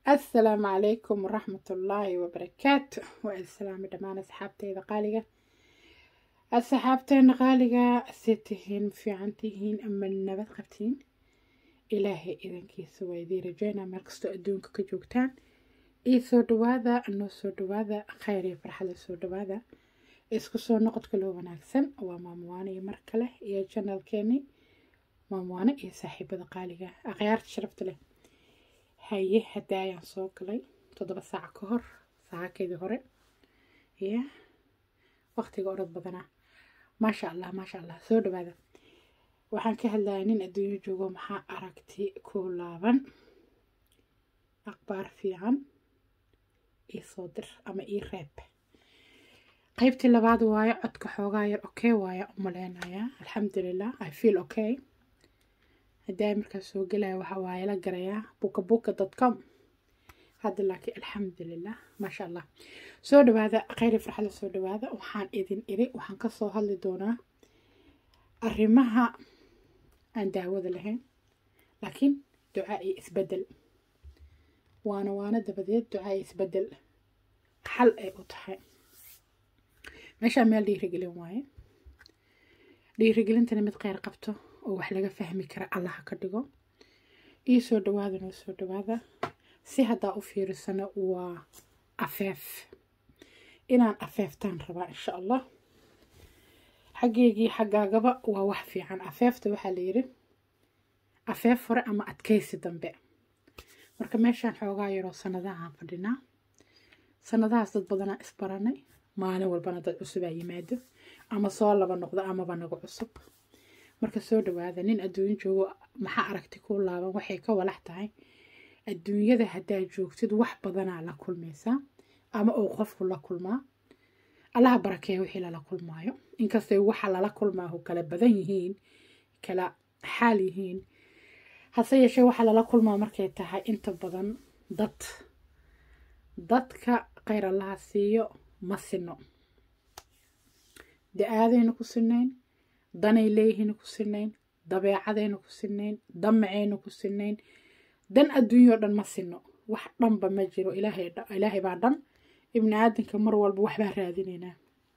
assalaamu calaykum waraxmatullaahi wabarakaatu waa islaami dhammaan asxaabteyda qaaliga asxaabteena qaaliga se tihiin fiican tihiin ama nabad qabtiin ilaahay idankiisa waa idiin rajeynaa meel kastoo adduunka ka joogtaan ii soo dhawaada noo soo dhawaada khayr iyo farxada soo dhawaada isku soo noqodka loo wanaagsan waa maamuwaane iyo mar kale iyo janalkeeni maamuwaane iyo saaxiibada qaaliga akhyaarta sharafta leh haye hadda ayaan soo galay toddoba saac ka hor saacakeedii hore ya waqtiga orod badanaa maasha allah maasha allah soo dhawaada waxaan ka hadlaya nin adduunyo joogo maxaa aragti ku laaban aqbaar fiican ii soo dir ama ii reeb qaybtii labaad waayo codka xoogaa yar okay waaya u maleynayaa alxamdulilah i feel okay haddii ay markaas soo gelaya waxa waaye la garayaa buka buka dot com hadda laakiin alxamdulilah maasha allah soo dhawaada kheyri farxada soo dhawaada waxaan idin iri waxaan kasoo hadli doonaa arrimaha aan daawada lahayn laakiin ducaa iyo isbedel waana waana dabadeed ducaa iyo isbedel xal ay u tahay meeshaa meel dhiirigelin waaye dhiirigelintana mid kheyr qabto oo wax laga fahmi kara allaha ka dhigo ii soo dhawaada noo soo dhawaada si haddaa u fiirisano waa afeef inaan afeeftaan rabaa insha allah xaggeygii xaggaagaba waa wax fiican afeefta waxaa la yidhi afeef hore ama adkaysi dambe marka meeshaan xoogaa yaroo sanadahaan fadhinaa sanadahaas dad badanaa isbaranay maalin walbana dad cusubaa yimaado ama soo laba noqdo amaba nagu cusub marka soo dhawaada nin adduunyo joogo maxaa aragti ku laaban waxay ka walax tahay adduunyada haddaa joogtid wax badanaa la kulmaysaa ama uu qofku la kulmaa allaha barakeeya wixii lala kulmaayo inkastay waxa lala kulmaahu kala badan yihiin kala xaal yihiin hase yeeshee waxaa lala kulmaa markay tahay inta badan dad dadka kheyr allaha siiyo ma sino da-aadayna ku sinayn danay leeyihiina ku sinayn dabeecadayna ku sinayn damacayna ku sinayn dan adduunyao dhan ma sino wax dhanba ma jiro ilaahay baa dhan ibni aadanka mar walba waxbaa raadinaynaa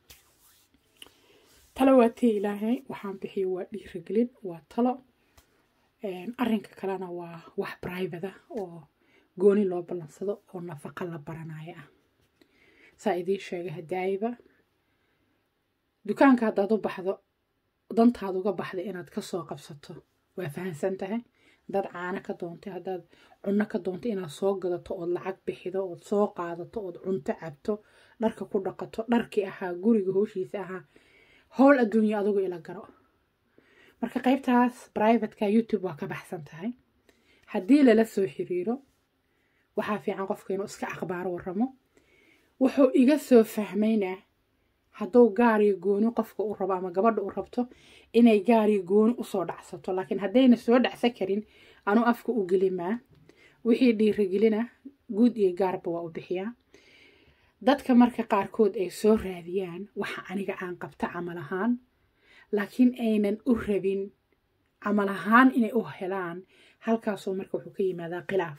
talo waa tii ilaahay waxaan bixiyo waa dhiirigelin waa talo arrinka kalena waa wax brivada oo gooni loo ballansado oo nafaqa la baranayo ah saa idiin sheegay hadaayiba dukaanka haddaad u baxdo dantaad uga baxda inaad kasoo qabsato waa fahamsan tahay dad caano ka doontay haddaad cunno ka doontay inaad soo gadato ood lacag bixido ood soo qaadato ood cunto cabto dharka ku dhaqato dharkii ahaa guriga hooshiisa ahaa howl adduunya adugu ila garo marka qaybtaas brivateka youtube waa ka baxsan tahay haddii lala soo xiriiro waxaa fiican qofka inuu iska akhbaaro waramo wuxuu iga soo fahmaynaa hadduu gaariyo gooni qofka u rabo ama gabadha u rabto inay gaariyo gooni usoo dhacsato laakiin haddayna soo dhacsan karin anu afka u gelimaa wixii dhiirigelina guud iyo gaarba waa u bixiyaa dadka marka qaarkood ay soo raadiyaan waxa aniga aan qabta camal ahaan laakiin aynan u rabin camal ahaan inay u helaan halkaasoo marka wuxuu ka yimaadaa khilaaf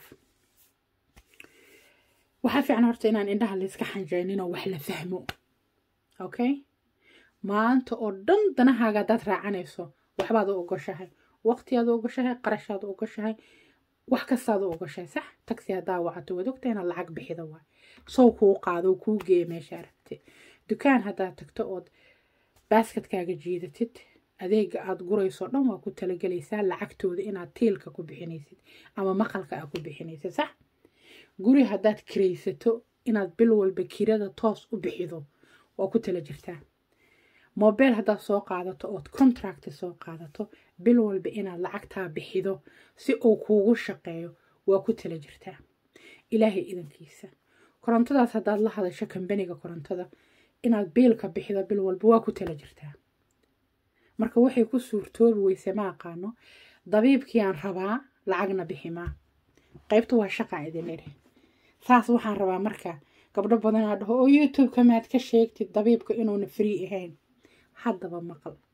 waxaa fiican horta inaan indhaha layska xanjeyninoo wax la fahmo okay maanta oo dhan danahaaga haddaad raacanayso waxbaad u ogoshahay waqtiyaad u ogoshahay qarashaad u ogoshahay wax kastaad u ogoshahay sax tagsi haddaa wacato waad ogta inaad lacag bixida waay sow kuu qaado kuu geeya meesha aragtay dukaan haddaad tagto ood baaskadkaaga jiidatid adeega aad gurayso dhan waa ku talagelaysaa lacagtooda inaad tiilka ku bixinaysid ama maqalka aad ku bixinaysid sax guri haddaad kiraysato inaad bil walba kirada toos u bixido waa ku tala jirtaa mobile haddaad soo qaadato ood contract soo qaadato bil walba inaad lacagtaa bixido si uu kuugu shaqeeyo waa ku tala jirtaa ilaahay idankiisa korontadaas haddaad la hadasho kambaniga korontada inaad biilka bixido bil walba waa ku tala jirtaa marka waxay ku suurtoobi weyse ma aqaano dabiibkii aan rabaa lacagna biximaa qaybta waa shaqaa idin idhi saas waxaan rabaa marka gabdho badanaa dhaho oo youtube-ka maad ka sheegtid dabiibka inuuna free ahayn haddaba maqal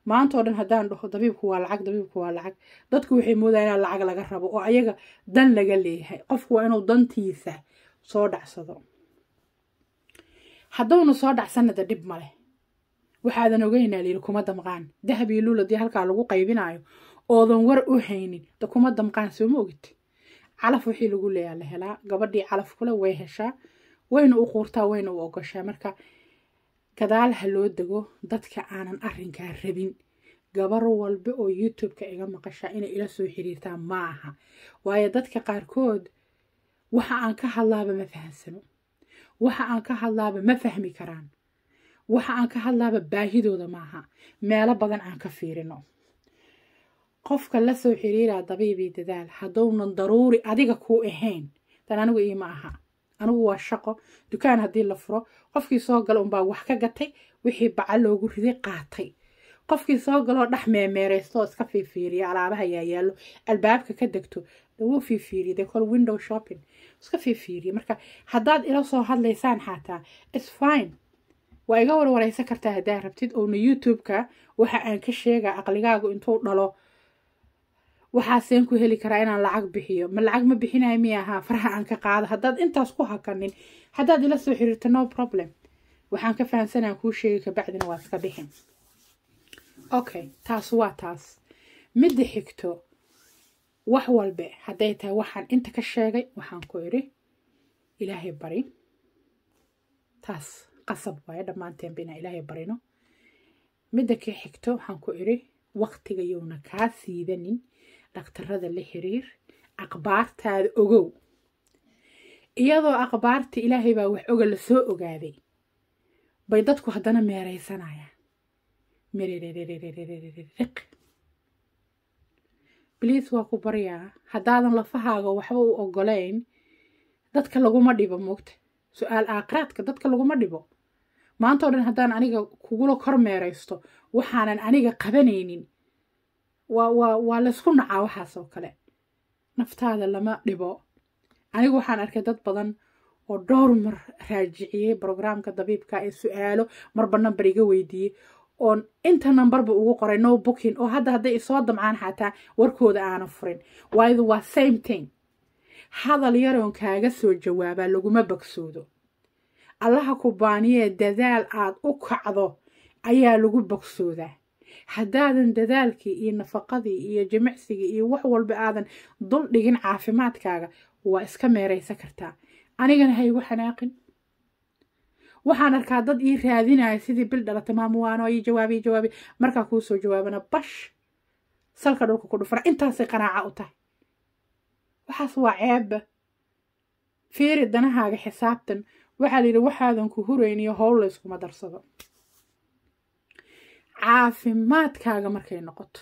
maanta oo dhan haddaan dhaho dabiibku waa lacag dabiibku waa lacag dadku waxay moodayaan in lacag laga rabo oo ayaga dan laga leeyahay qofku waa inuu dantiisa soo dhacsado haddowna soo dhacsanada dhib male waxaadan ogeynaa layidhi kuma damqaan dahab iyo luul haddii halkaa lagu qaybinayo oodan war u haynin da kuma damqaan sooma ogid calaf wixii lagu leeyaa la helaa gabadhii calaf kule way heshaa wayna u quurtaa wayna u ogoshaa marka gadaal ha loo dego dadka aanan arrinkaa rabin gabar walba oo youtube-ka iga maqashaa inay ila soo xiriirtaan ma aha waayo dadka qaarkood waxa aan ka hadlaaba ma fahamsano waxa aan ka hadlaaba ma fahmi karaan waxa aan ka hadlaaba baahidooda maaha meelo badan aan ka fiirino qofka la soo xiriiraa dabiibii dadaal haddounan daruuri adiga kuu ahayn dan anigu iima aha anigu waa shaqo dukaan haddii la furo qofkii soo gala unbaa wax ka gatay wixii baca loogu riday qaatay qofkii soo galoo dhex meemeeraystooo iska fiifiiriya alaabaha yaayaallo albaabka ka degto wuu fiifiiriya de call window shopping iska fiifiiriya marka haddaad ila soo hadlaysaan xataa its fine waa iga warwaraysan kartaa haddaa rabtid oona youtube-ka waxa aan ka sheegaa aqligaagu intuu dhalo waxaaseen ku heli karaa inaan lacag bixiyo ma lacag ma bixinayo miya ahaa faraha aan ka qaado haddaad intaas ku hakanin haddaad ila soo xiriirto no problem waxaan ka fahamsanaan kuu sheegi kabacdina waa iska bixin okay taas waa taas midda xigto wax walbe hadday tahay waxaan inta ka sheegay waxaan ku idhi ilaahay bari taas qasab waayo dhammaanteenba inaan ilaahay barino midda ka xigto waxaan ku idhi waqtiga yowna kaa siidanin dhaktarada la xiriir aqbaartaada ogow iyadoo aqbaarta ilaahay baa wax oga lasoo ogaaday bay dadku haddana meeraysanayaan miririq bliis waa ku baryaa haddaadan lafahaaga waxba u ogolayn dadka laguma dhibo moogta su-aal aakhiraadka dadka laguma dhibo maanta o dhan haddaan aniga kugula kor meeraysto waxaanan aniga qabanaynin waa waa waa laysku nacaa waxaas oo kale naftaada lama dhibo anigu waxaan arkay dad badan oo dhowr mar raajiciyey brograamka dabiibka ee su-aalo marba namber iga weydiiyey oon inta nambarba ugu qoray no booking oo hadda hadday isoo damcaan xataa warkooda aanan furin waayo waa same thing hadal yaroon kaaga soo jawaabaa laguma bogsoodo allaha ku baaniyee dadaal aad u kacdo ayaa lagu bogsoodaa haddaadan dadaalkii iyo nafaqadii iyo jimicsigii iyo wax walba aadan dul dhigin caafimaadkaaga waa iska meeraysan kartaa anigana ha igu xanaaqin waxaan arkaa dad ii raadinaya sidii bil dhalata maamuwaano ii jawaabi ii jawaabi markaa kuu soo jawaabana bash salka dhulka ku dhufana intaasay qanaaca u tahay waxaas waa ceebba fiiri danahaaga xisaabtan waxaa layidhi waxaadan ku hurayniyo howl layskuma darsado caafimaadkaaga markay noqoto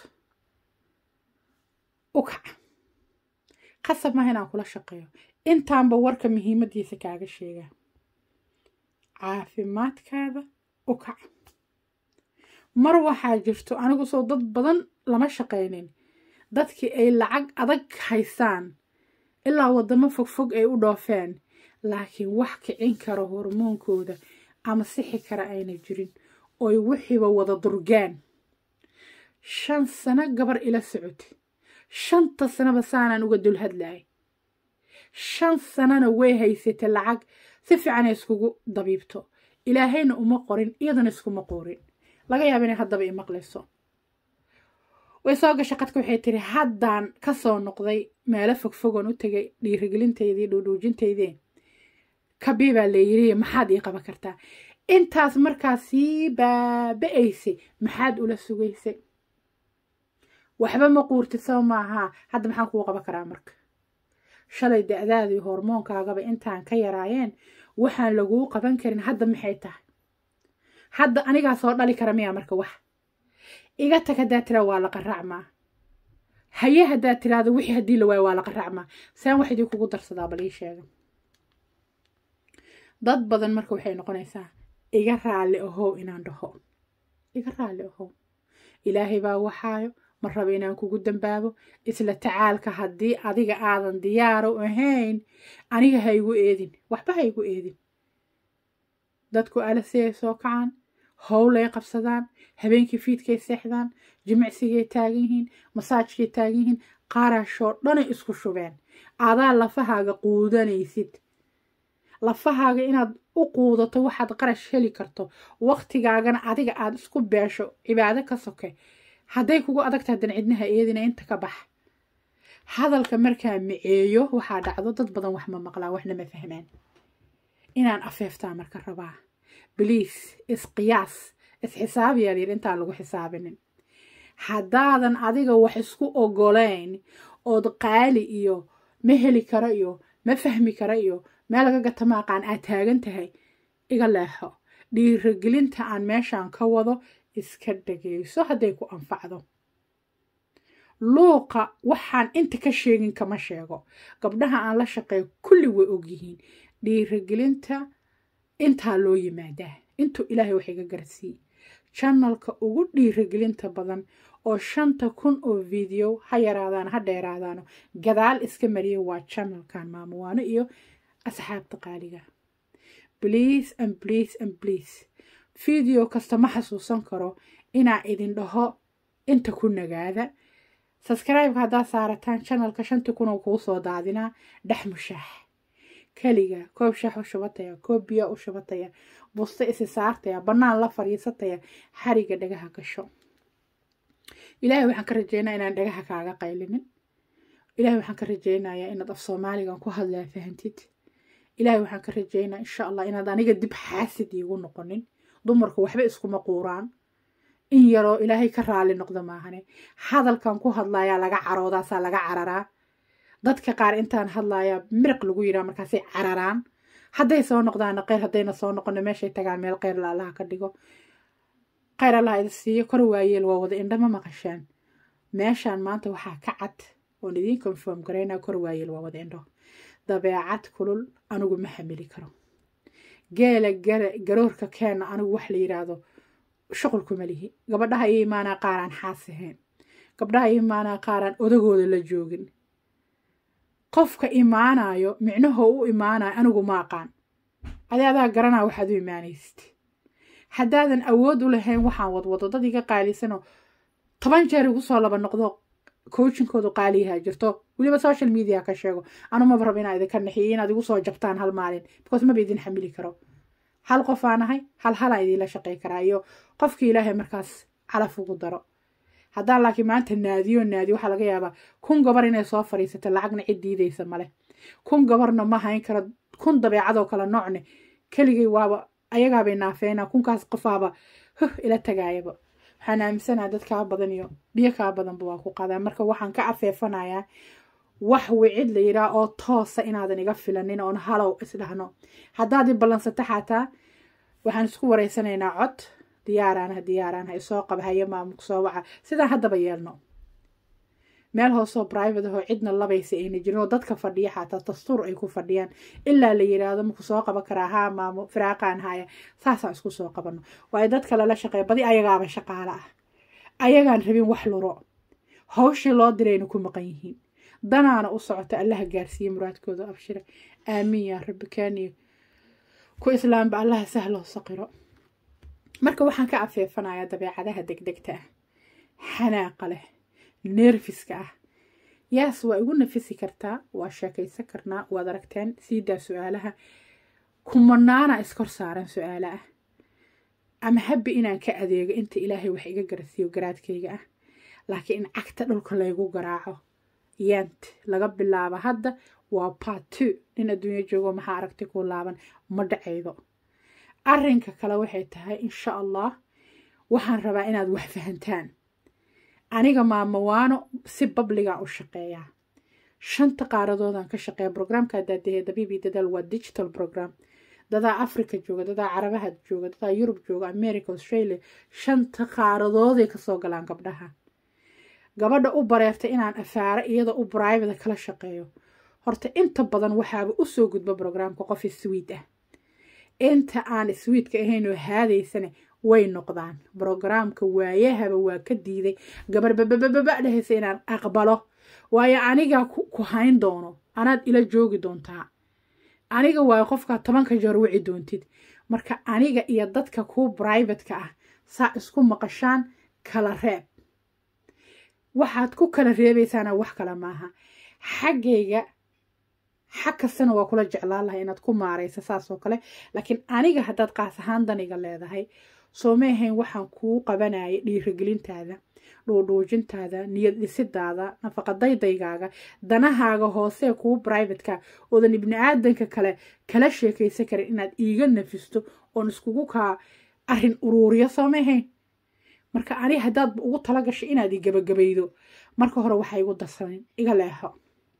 u kaca qasab maaha inaan kula shaqeeyo intaanba warka muhiimadiisa kaaga sheegaa caafimaadkaada u kaca mar waxaa jirto anigu soo dad badan lama shaqaynin dadkii ay lacag adag haysaan ilaa waddamo fogfog ay u dhoofeen laakiin wax kicin kara hormoonkooda ama sixi kara ayna jirin oy wixiiba wada durgaan shan sano gabar ila socota shanta sanaba saanaan uga dul hadlayay shan sanana way haysatay lacag si fiicanay iskugu dabiibto ilaahayna uma qorin iyadana iskuma qorin laga yaaba inay haddaba i maqlayso way soo gashay qadka waxay tiri haddaan ka soo noqday meelo fogfogoon u tegay dhiirigelintaydii dhuudhuujintaydii kabii baa layiri maxaad ii qaban kartaa intaas markaa sii baaba-aysay maxaad ula sugaysay waxba ma quurtid soo maahaa hadda maxaan kuu qaban karaa marka shalay da-daadii hormoonkaagaba intaan ka yaraayeen waxaan laguu qaban karin hadda maxay tahay hadda anigaa soo dhali kara miyaa marka wax iga tag haddaa tiraa waa la qaracmaa haye haddaa tiraada wixii haddii la waayo waa la qaracmaa saan wax idii kugu darsadaa bal ii sheega dad badan marka waxay noqonaysaa iga raalli ahow inaan dhaho iga raalli ahow ilaahay baa waxaayo ma raba inaan kugu dambaabo isla tacaalka haddii adiga aadan diyaaro ahayn aniga ha igu eedin waxba ha igu eedin dadku alasiyay soo kacaan howlay qabsadaan habeenkii fiidkay seexdaan jimicsigay taagan yihiin masaajkay taagan yihiin qaaraashoo dhanay isku shubeen adaa lafahaaga quudanaysid lafahaaga inaad u quudato waxaad qarash heli karto waqtigaagana adiga aada isku beesho cibaado ka soke hadday kugu adagta hadan cidnaha eedina inta ka bax hadalka markaa miceeyo waxaa dhacdo dad badan wax ma maqlaan waxna ma fahmaan inaan afeeftaa marka rabaa bliis isqiyaas isxisaabiyaa layidhi intaan lagu xisaabinin haddaadan adiga wax isku ogoleyn ood qaali iyo ma heli karo iyo ma fahmi karo iyo meel laga gata maaqaan aad taagan tahay iga leexo dhiiragelinta aan meeshaan ka wado iska dhageyso hadday ku anfacdo luuqa waxaan inta ka sheegin kama sheego gabdhaha aan la shaqeeyo kulli way ogyihiin dhiiragelinta intaa loo yimaadaa intuu ilaahay wax iga garsiiye janalka ugu dhiiragelinta badan oo shanta kun oo video ha yaraadaan ha dheeraadaano gadaal iska mariya waa janalkan maamuwaano iyo asxaabta qaaliga bliase and bliase and bliase video kasta ma xasuusan karo inaa idin dhaho inta ku nagaada sabscribe-ka haddaad saarataan janalka shantii kun oo kuu soo daadinaa dhex mushaax keliga koob shaax u shubataya koob biya u shubataya busto isi saartaya bannaan la fadhiisataya xariga dhagaha gasho ilaahay waxaan ka rajeynaya inaan dhagaha kaaga qaylinin ilaahay waxaan ka rajeynayaa inaad af soomaaligan ku hadlaa fahantid ilaahay waxaan ka rajeynaya insha allah inaad aniga dib xaasid iigu noqonin dumarku waxba iskuma quuraan in yaroo ilaahay ka raali noqda maahane hadalkan ku hadlayaa laga caroodaasaa laga cararaa dadka qaar intaan hadlayaa miriq lagu yiraa markaasay cararaan hadday soo noqdaana kheyr haddayna soo noqono meeshay tagaan meel kheyr la allaha ka dhigo kheyr allaha idi siiyo kor waayeel waa wada indhama maqashaan meeshaan maanta waxaa ka cad oon idiin conform garaynaa kor waayeel waa wada indho dabeecad kulul anigu ma xamili karo geela garoorka keenna anigu wax la yidhaahdo shuqulkuma lihi gabadhaha iyo imaanaa qaaraan xaas ahayn gabdhaha iyo imaanaa qaaraan odagooda la joogin qofka imaanayo micnaho u imaanayo anigu ma aqaan adi adaa garanaa waxaad u imaanaysid haddaadan awood u lahayn waxaan wadwado dad iga qaalisanoo toban jeer igu soo laba noqdo coachinkoodu qaaliyaha jirto weliba social media ka sheego anu maba rabo inaa idinka naxiyo inaad igu soo jabtaan hal maalin because maba idin xamili karo hal qof aan ahay hal halaan idiinla shaqay karaa iyo qofkii ilaahay markaas calaf ugu daro haddaan laakiin maanta naadiyo naadiyo waxaa laga yaabaa kun gabar inay soo fadhiisata lacagna cid diidaysa male kun gabarna ma hayn karo kun dabeecadoo kale noocne keligay waaba ayagaabay naafeynaa kunkaas qofaaba huh ila tagaayaba waxaan aaminsanaha dad kaa badan iyo biyo kaa badanba waa ku qadaa marka waxaan ka afeefanayaa wax wicid la yidhaah oo toosa inaadan iga filanin oon halow isdhahno haddaad i ballansata xataa waxaan isku wareysanaynaa cod diyaaraanha diyaaraanha isoo qaba haye maamulka soo waca sidaa haddaba yeelno meel hoosoo private ahoo cidna labaysa ayna jirin oo dadka fadhiya xataa dastuur ay ku fadhiyaan ilaa la yidhaahdo maku soo qaban karaa haa maamo firaaqaan haya saasaan isku soo qabano waayo dadka lala shaqeeya badi ayagaaba shaqaale ah ayagaan rabin wax luro hawshii loo dirayna ku maqan yihiin danaana u socota allaha gaarsiiye muraadkooda abshira aamiin yaa rabbi kaaniyo ku islaamba allaha sahloo saqiro marka waxaan ka afeefanayaa dabeecadaha degdegta ah xanaaqa leh neerfiska ah yaas waa igu nafisi kartaa waa sheekaysan karnaa waad aragteen siidaa su-aalaha kumanaana iskor saaran su-aalo ah ama habbi inaan ka adeego inta ilaahay wax iga garasiiyo garaadkayga ah laakiin in cagta dhulka laygu garaaco yant laga bilaabo hadda waa part two nin adduunyo joogo maxaa aragti ku laaban ma dhacaydo arrinka kale waxay tahay insha allah waxaan rabaa inaad wax fahantaan aniga maamawaano si babligaan u shaqeeyaa shanta qaaradoodaan ka shaqeeya brograamka daadahee dabiibii dadaal waa digital program dadaa africa jooga dadaa carabaha jooga dadaa yurub jooga america australia shanta qaaradooday kasoo galaan gabdhaha gabadha u bareertay inaan afaaro iyada u brivate kala shaqeeyo horta inta badan waxaaba usoo gudba brograamka qof swiid ah inta aan swiidka ahayn oo haadaysane way noqdaan brograamka waayahaba waa ka diiday gabar babababa dhehaysa inaan aqbalo waayo anigaa ku hayn doono anaad ila joogi doontaa aniga waayo qofkaa tobanka jeer wici doontid marka aniga iyo dadka kuu brivatka ah saa isku maqashaan kala reeb waxaad ku kala reebaysaana wax kale maaha xaggayga xag kastana waa kula jeclaan lahay inaad ku maaraysa saas oo kale laakiin aniga haddaad qaas ahaan daniga leedahay soo ma ahayn waxaan kuu qabanaya dhiirigelintaada dhuudhuujintaada niyad dhisidaada nafaqadaydaygaaga danahaaga hoosee kuu brivatka oodan ibni aadanka kale kala sheekaysan karin inaad iiga nafisto oon iskugu kaa arrin uruuriyo soo ma ahayn marka ani haddaadba ugu tala gashay inaad i gabagabaydo marka hore waxaa igu darsanin iga leexo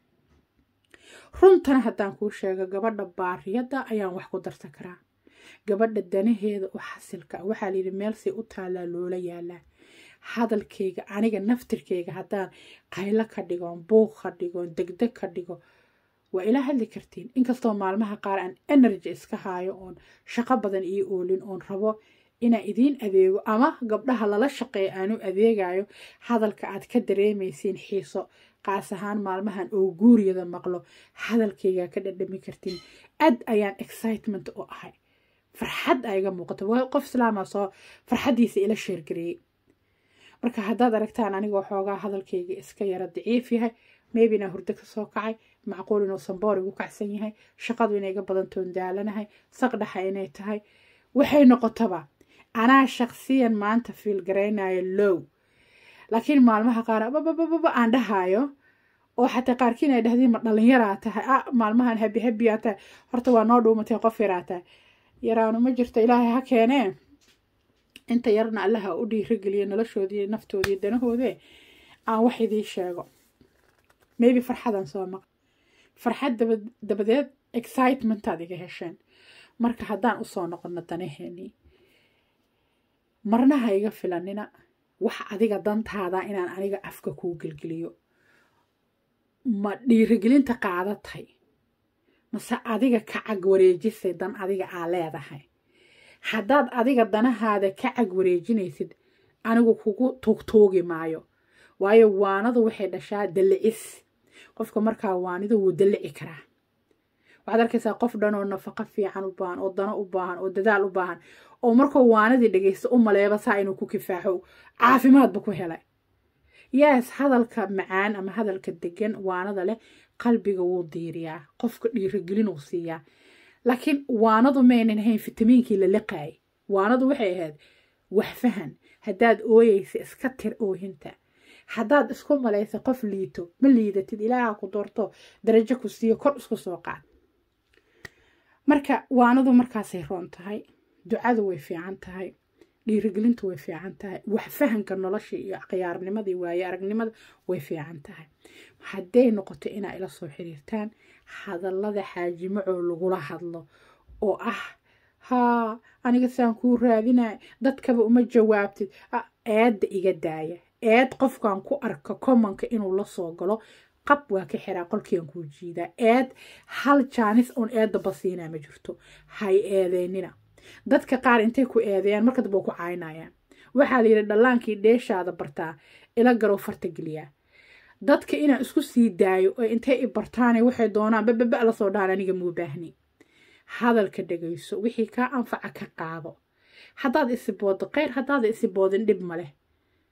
runtana haddaan kuu sheego gabadha baariyadda ayaan wax ku darsan karaa gabadha danaheeda oo xasilka waxaa layidhi meelsay u taallaa loola yaalaa hadalkayga aniga naftirkayga haddaan qaylo ka dhigoon buuq ka dhigoon degdeg ka dhigo waa ila hadli kartiin inkastoo maalmaha qaar aan energy iska haayo oon shaqo badan io oolin oon rabo inaan idiin adeego ama gabdhaha lala shaqeeya aanu adeegayo hadalka aad ka dareemaysiin xiiso qaas ahaan maalmahan oo guuriyada maqlo hadalkayga ka dhadhami kartiin aad ayaan excitement u ahay farxad a iga muuqata qof islaama soo farxaddiisa ila sheergareeyey marka haddaad aragtaan anigoo xoogaa hadalkayga iska yara daciif yahay maybe inaa hurdo ka soo kacay macquul inuu samboor igu kacsan yahay shaqadu inay iga badantoon daalanahay saqdhaxa inay tahay waxay noqotaba anaa shaqsiyan maanta fiil garaynayo low laakiin maalmaha qaar babababa aan dhahaayo oo xataa qaarkiin ay dhahdiin ma dhalinyaraa tahay a maalmahan habi habiyaa tahay horta waa noo dhuumatay qof yaraa tahay yaraanu ma jirto ilaahay ha keenee inta yarna allaha u dhiirageliya noloshoodii naftoodii danahoodee aan wax idii sheego maybe farxadan soo maq farxad dabadeed excitementaad iga hesheen marka haddaan usoo noqono danaheenii marnaha iga filanina wax adiga dantaada inaan aniga afka kuu gelgeliyo ma dhiirigelinta qaadatay mase adiga ka cag wareejisay dan adiga aa leedahay haddaad adiga danahaada ka cag wareejinaysid anigu kugu tuugtuugi maayo waayo waanadu waxay dhashaa dallicis qofka markaa waanida wuu dallici karaa waxaad arkaysaa qof dhan oo nafaqo fiican u baahan oo dano u baahan oo dadaal u baahan oo markuu waanadii dhagaysto u maleeba saa inuu ku kifaaxo caafimaadba ku helay yes hadalka macaan ama hadalka degan waanada leh qalbiga wuu diiriyaa qofka dhiirigelinuu siiyaa laakiin waanadu maynan ahayn fitamiinkii la liqaayay waanadu waxay ahayd wax fahan haddaad ooyeysa iska tir oohinta haddaad isku malaysa qof liito ma liidatid ilaaha ku doorto darajo ku siiyo kor isku soo qaad marka waanadu markaasay roon tahay ducadu way fiican tahay dhiirigelintu way fiican tahay wax fahanka nolosha iyo khiyaarnimadii waaye aragnimada way fiican tahay hadday noqoto inaa ila soo xiriirtaan hadallada xaajimacoo lagula hadlo oo ah haa aniga saan kuu raadinay dadkaba uma jawaabtid eedda iga daaya eed qofkan ku arka commonka inuu la soo galo qab waa ka xiraa qolkiian kuu jiidaa eed hal jaanis oon eedda basiinaa ma jirto hay eedeynina dadka qaar intay ku eedeeyaan marka damba ku caynayaan waxaa layidhi dhallaankii dheeshaada bartaa ila garow farta geliyaa dadka inaan isku sii daayo oo intay i bartaane waxay doonaan bababa la soo dhaan aniga muu baahni hadalka dhegayso wixii kaa anfaca ka qaado haddaad isiboodo kheyr haddaada isiboodin dhib ma leh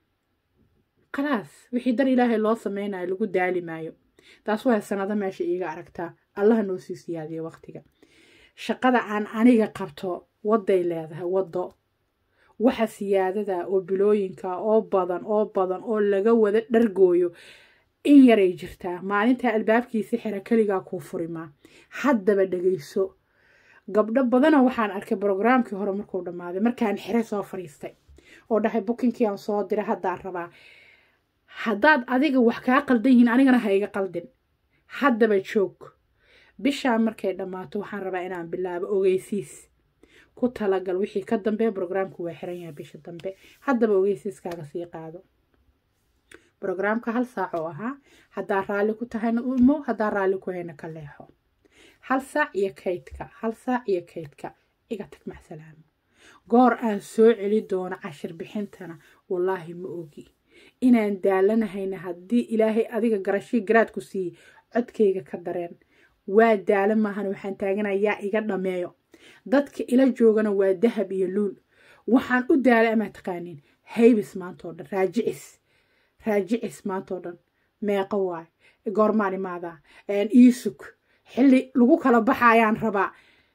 khalaas wixii dar ilaahay loo sameynayo lagu daali maayo taas waa sanado meesha iiga aragtaa allaha noo sii siyaadiyo waqtiga shaqada aan aniga qabto wadday leedahay waddo waxa siyaadada oo bilooyinka oo badan oo badan oo laga wada dhargooyo in yaray jirtaa maalintaa albaabkiisi xira keligaa kuu furimaa haddaba dhegayso gabdho badana waxaan arkay brograamkii hore markuu dhammaaday markaan xire soo fadhiistay oo dhahay bukinkii aan soo diray haddaan rabaa haddaad adiga wax kaa qaldan yihiin anigana ha iga qaldin haddaba joog bishaa markay dhammaato waxaan rabaa inaan bilaabo ogeysiis ku talagal wixii ka dambe brograamku waa xiran yahay bisha dambe haddaba ogeysiiskaaga sii qaado brograamka hal saac oo ahaa haddaa raalli ku tahayna umo haddaa raalli ku hayna ka leexo hal saac iyo kaydka hal saac iyo kaydka iga tag macsalaamo goor aan soo celi doono cashir bixintana wallaahi ma ogi inaan daalanahayna haddii ilaahay adiga garashii garaadku siiye codkayga ka dareen waa daala maahan waxaan taaganayaa iga dhameeyo dadka ila joogana waa dahab iyo luul waxaan u daalay amaa taqaaniin haybis maantao dhan raajicis raajicis maantao dhan meeqo waay goormaan imaadaa iisug xilli lagu kala baxa ayaan rabaa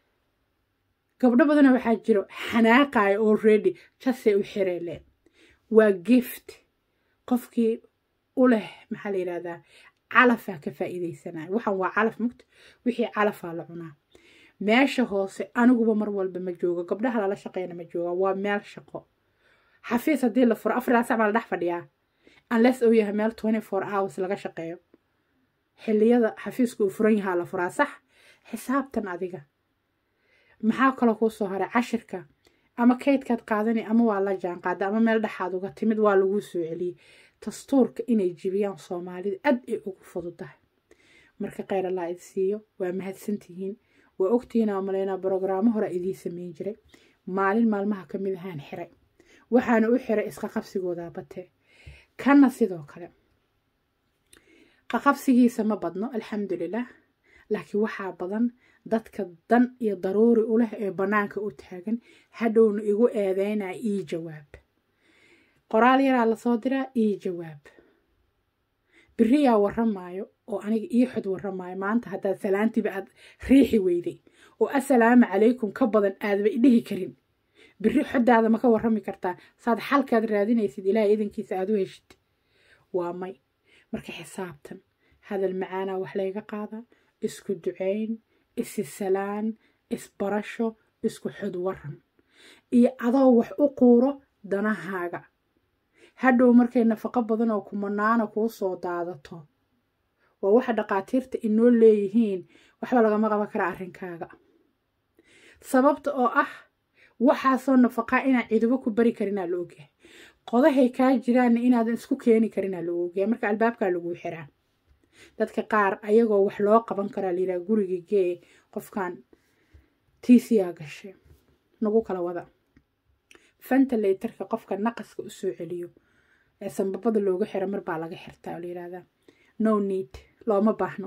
gabdho badana waxaa jiro xanaaqaya already jasay u xireeleen waa gift qofkii u leh maxaa la yidhahdaa calafaa ka faa'iidaysanaya waxaan waa calaf mugta wixii calafaa la cunaa meesha hoose aniguba mar walba ma joogo gabdhaha lala shaqeyna ma jooga waa meel shaqo xafiis haddii la furo afar saac baa la dhex fadhiyaa unless uu yahay meel twenty four hours laga shaqeeyo xilliyada xafiiska uu furan yahaa la furaa sax xisaabtan adiga maxaa kaloo kuu soo haray cashirka ama kaydkaad qaadani ama waa la jaan qaada ama meel dhexaad uga timid waa laguu soo celiyey dastuurka inay jibiyaan soomaalida aad ay ugu fududahay marka kheyr allaa id siiyo waa mahadsantihiin waa ogtihiin aa malaynaa brograamo hore idiin sameyn jiray maalin maalmaha ka mid ahaan xiray waxaana u xiray isqa qabsigoodaa batee kanna sidoo kale qaqabsigiisa ma badno alxamdulilah laakiin waxaa badan dadka dan iyo daruuri u leh ee bannaanka u taagan hadhowna igu eedeynaa ii jawaab qoraal yaraa lasoo diraa ii jawaab beriyaa warramaayo oo aniga ii xod warramaayo maanta haddaad salaantiiba aad riixi weyday oo assalaamu calaykum ka badan aadba idhihi karin beri xoddaada ma ka warrami kartaa saad xalkaad raadinaysid ilaahay idankiisa aad u heshid waa may marka xisaabtan hadal macaanaa wax layga qaadaa isku ducayn isisalaan isbarasho isku xod waran iyo adoo wax u quuro danahaaga hadhow markay nafaqo badan oo kumanaana kuu soo daadato waa waxa dhaqaatiirta inoo leeyihiin waxba lagama qaban karaa arrinkaaga sababta oo ah waxaasoo nafaqaa inaan cidubo ku bari karinaa la ogyahay qodahay kaa jiraanna inaadan isku keeni karinaa la ogyahay marka albaabkaa laguu xiraa dadka qaar ayagoo wax loo qaban karaa layidhaha guriga gee qofkan tiisiyaa gashay nagu kala wada fentaleytarka qofka naqaska u soo celiyo ee sanbabada looga xiro mar baa laga xirtaa oo la yidhahdaa no need looma baahno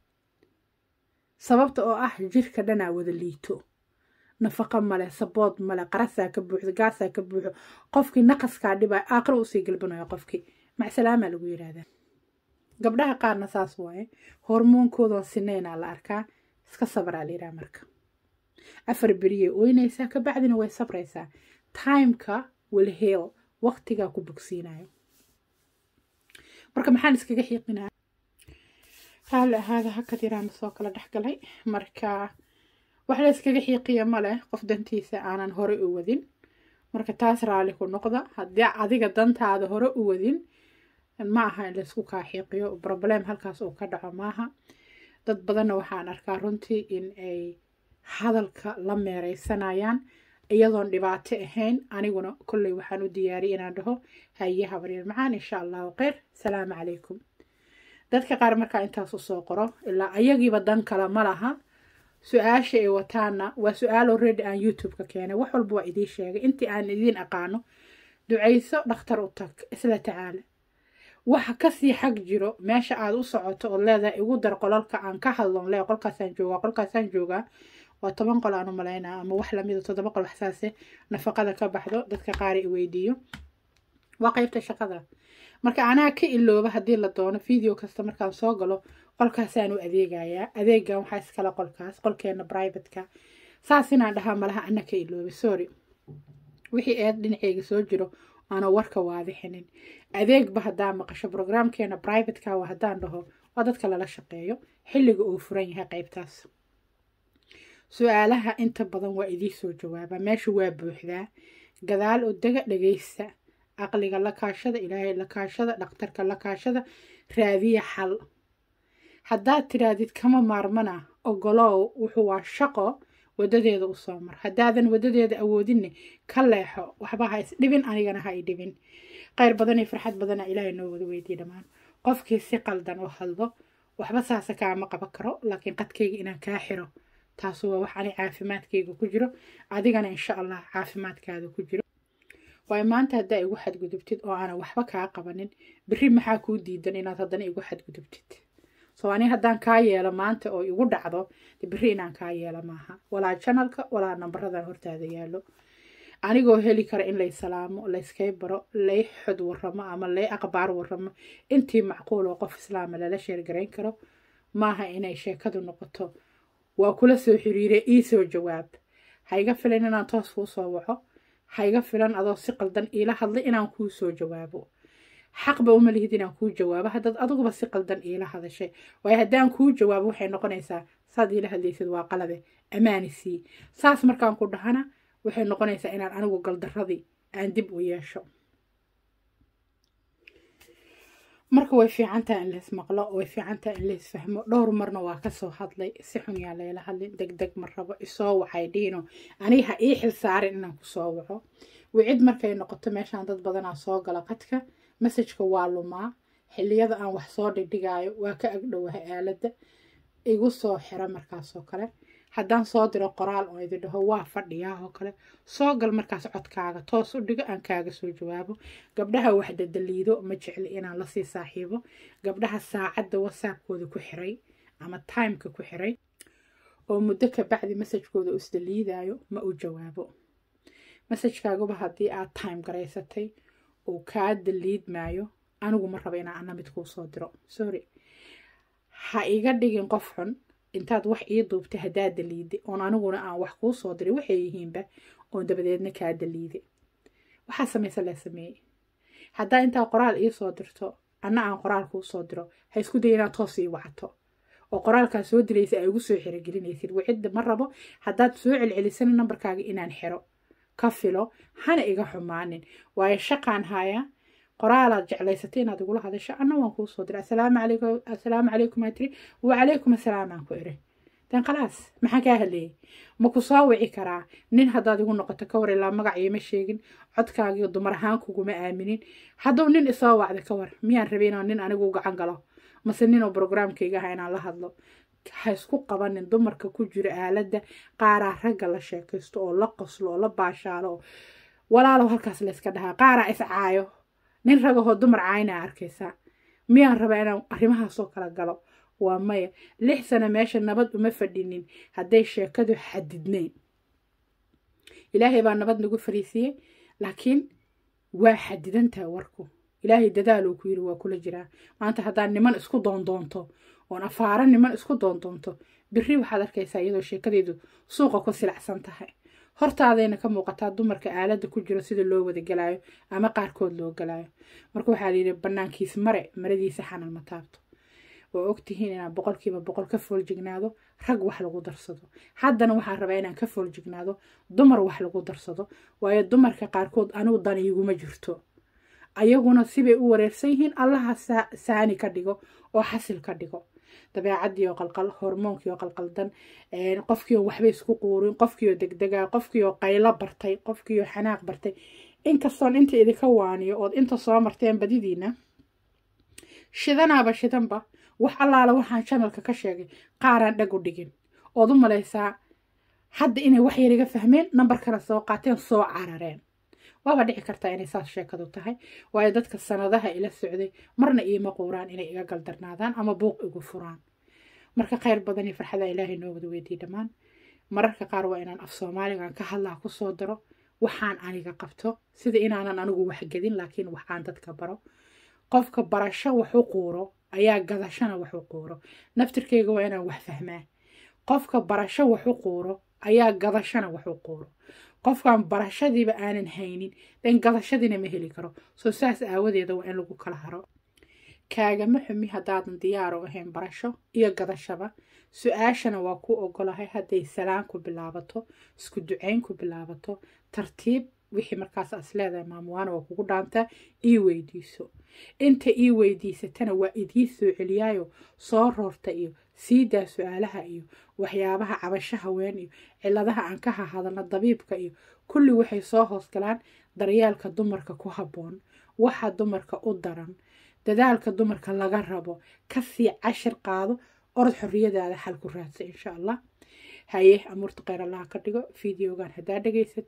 sababta oo ah jirka dhanaa wada liito nafaqo male sabood male qarasaa ka buuxdo gaasaa ka buuxo qofkii naqaskaa dhibaa aakhiro usii galbanayo qofkii macsalaamaa lagu yidhaahdaa gabdhaha qaarna saas waaye hormoonkoodan sineynaa la arkaa iska sabraa la yidhaha marka afar beriyay oynaysaa kabacdina way sabraysaa timeka will heal waqtigaa ku bogsiinayo marka maxaan iskaga xiiqinaa raalli ahaada hakad yaraana soo kala dhexgalay marka wax la iskaga xiiqiya ma leh qof dantiisa aanan hore u wadin marka taas raalli ku noqda haddii adiga dantaada hore u wadin ma aha in laysku kaa xiiqiyo problem halkaas uu ka dhaco maaha dad badanna waxaan arkaa runtii in ay hadalka la meereysanayaan iyadoon dhibaato ahayn aniguna kolley waxaan u diyaariyay inaan dhaho haye habaryar macaan insha allahu kheyr salaamu calaykum dadka qaar markaa intaas usoo qoro ilaa ayagiiba dan kale ma laha su-aasha ay wataana waa su-aal already aan youtube-ka keenay wax walba waa idiin sheegay intii aan idiin aqaano ducayso dhakhtar u tag isla tacaala waxa kasii xag jiro meesha aad u socoto ood leedahay igu dar qolalka aan ka hadlon le qolkaasaan joogaa qolkaasaan joogaa waa toban qol aan u malaynaa ama wax lamida toddoba qol waxsaase nafaqada ka baxdo dadka qaar i weydiiyo waa qeybta shaqada marka anaa ka ilooba haddii la doono video kasta markaan soo galo qolkaasaan u adeegayaa adeegan waxaa iskale qolkaas qolkeena privateka saas inaan dhahaa malaha ana ka iloobay sorry wixii eed dhinaceyga soo jiro aana warka waadixinin adeegba haddaa maqasho brograamkeena privateka waa haddaan dhaho waa dadka lala shaqeeyo xilliga uu furan yahay qeybtaas su-aalaha inta badan waa idii soo jawaabaa meesha waa buuxdaa gadaal oo dega dhageysta aqliga la kaashada ilaahay la kaashada dhakhtarka la kaashada raadiya xal haddaad tidhaahdid kama maarmana ogolow wuxuu waa shaqo wadadeeda usoo mar haddaadan wadadeeda awoodinne ka leexo waxba ha isdhibin anigana ha i dhibin kheyr badan iyo farxad badana ilaahay noo wada weydiye dhammaan qofkii si qaldan u hadlo waxba saase kaama qaban karo laakiin qadkayga inaan kaa xiro taasu waa wax ani caafimaadkayga ku jiro adigana insha allah caafimaadkaada ku jiro waayo maanta haddaa igu xadgudubtid oo aanan waxba kaa qabanin berri maxaa kuu diidan inaad haddana igu xadgudubtid soo ani haddaan kaa yeelo maanta oo igu dhacdo de berri inaan kaa yeelo maaha walaa janalka walaa nambaradan hortaada yaallo anigoo heli kara in lay salaamo layskay baro lay xod waramo ama lay aqbaar waramo intii macquul oo qof islaama lala sheergarayn karo maaha inay sheekadu noqoto waa kula soo xiriire iisoo jawaab haiga filan inaan toos kuu soo waco haiga filan adoo si qaldan iila hadlay inaan kuu soo jawaabo xaqba uma lihid inaan kuu jawaabo haddaad adiguba si qaldan iila hadashay waayo haddaan kuu jawaabo waxay noqonaysaa saad iila hadlaysid waa qalade amaanisii saas markaan ku dhahana waxay noqonaysaa inaan anigu galdaradii aan dib u yeesho marka way fiicantaha in lays maqlo way fiicantaha in lays fahmo dhowr marna waa kasoo hadlay si xun yaa layla hadlin deg deg ma rabo isoo waxay dhiino aniga ha ii xil saarin inaan kusoo waco wicid markay noqoto meeshaan dad badanaa soo gala qadka masajka waa lumaa xilliyada aan wax soo dhigdhigaayo waa ka agdhowaha aaladda igu soo xira markaasoo kale haddaan soo diro qoraal oo idi dhaho waa fadhiyaa oo kale soo gal markaas codkaaga toos u dhigo aan kaaga soo jawaabo gabdhaha wax dadaliido ma jecli inaan lasii saaxiibo gabdhaha saacadda whatsappkooda ku xiray ama timeka ku xiray oo muddo ka bacdi masajkooda isdaliidaayo ma u jawaabo masajkaaguba haddii aad time garaysatay uu kaa daliidmaayo anigu ma rabo inaan ana mid kuu soo diro sorry ha iga dhigin qof xun intaad wax ii duubtay haddaa daliiday oon aniguna aan wax kuu soo diray waxay yihiinba oon dabadeedna kaa daliiday waxaa samaysa lee sameeyey haddaa intaa qoraal ii soo dirto anna aan qoraal kuu soo diro ha isku day inaad toos ii wacato oo qoraalkaa soo diraysa ay ugu soo xirogelinaysid wicidda ma rabo haddaad soo celcelisana nambarkaaga inaan xiro ka filo hana iga xumaanin waayo shaqaan hayaa qoraalaad jeclaysatay inaad igula hadasho anna waan kuu soo diray asalaamu calaykum asalaamu calaykum aa tiri wacalaykum asalaam aan ku iri dan khalaas maxaan kaa hadleeyey ma ku soo wici karaa nin haddaad igu noqoto ka war ilaa magac iima sheegin codkaagiyo dumar ahaan kuguma aaminin hadduu nin isoo wacda ka war miyaan rabay inaan nin anigu gacan galo mase ninoo brograamkayga aha inaan la hadlo ha isku qabanin dumarka ku jira aaladda qaaraa ragga la sheekaysto oo la qoslo oo la baashaalo oo walaalow halkaas layska dhahaa qaaraa iscaayo nin ragahoo dumar caynaa arkaysaa miyaan rabaa inaan arrimahaasoo kala galo waa maya lix sano meesha nabad uma fadhinin hadday sheekadu xadidnayn ilaahay baa nabad nagu fariisiyey laakiin waa xadidantaha warku ilaahay dadaaluu ku yiri waa kula jiraa maanta haddaad niman isku doondoonto oon afaaro niman isku doondoonto biri waxaad arkaysaa iyadoo sheekadeedu suuqa ku silacsan tahay hortaadayna ka muuqataa dumarka aaladda ku jiro sida loo wada galaayo ama qaarkood loo galaayo marka waxaa layidhi banaankiis mare maradiisa xanan ma taabto waa ogtihiin inaan boqolkiiba boqol ka fooljignaado rag wax lagu darsado haddana waxaan rabaa inaan ka fooljignaado dumar wax lagu darsado waayo dumarka qaarkood anigu dan iguma jirto ayaguna sibay u wareersan yihiin allaha saani ka dhigo oo xasil ka dhigo dabeecaddiioo qalqal hormoonkiioo qalqaldan qofkiioo waxba isku quurin qofkiioo degdega qofkiioo qaylo bartay qofkiioo xanaaq bartay inkastoon inta idinka waaniyo ood inta soo marteen badidiina shidanaaba shidanba wax allaala waxaan janalka ka sheegay qaaraan dhag u dhigin ood u malaysaa hadda inay wax yar iga fahmeen nambarkana soo qaateen soo carareen waaba dhici kartaa inay saas sheekadu tahay waayo dadka sanadaha ila socday marna iima quuraan inay iga galdarnaadaan ama buuq igu furaan marka khayr badan iyo farxada ilaahay noo wada weydiy dhammaan mararka qaar waa inaan af soomaaligan ka hadlaa kusoo daro waxaan aniga qabto sida inaanan anigu waxgedin laakiin waxaan dadka baro qofka barasho wax u quuro ayaa gadashana wax u quuro naftirkeyga waa inaan wax fahmaa qofka barasho wax u quuro ayaa gadashana wax u quuro qofkan barashadiiba aanan haynin dan gadashadiina ma heli karo soo saas aawadeeda waa in lagu kala haro kaagama xumi haddaadan diyaar u ahayn barasho iyo gadashaba su-aashana waa ku ogolahay hadday salaan ku bilaabato isku ducayn ku bilaabato tartiib wixii markaas as leedahay maamuwaana waa kugu dhaantaa ii weydiiso inta ii weydiisatana waa idii soo celiyaayo soo roorta iyo siidaa su-aalaha iyo waxyaabaha cabasho haween iyo ciladaha aan ka hahadalna dabiibka iyo kulli waxay soo hoosgalaan daryeelka dumarka ku habboon waxa dumarka u daran dadaalka dumarka laga rabo kasii cashir qaado orod xorriyadaada xal ku raadsa insha allah haye amuurta kheyr allaha ka dhigo fideogan haddaa dhegaysatay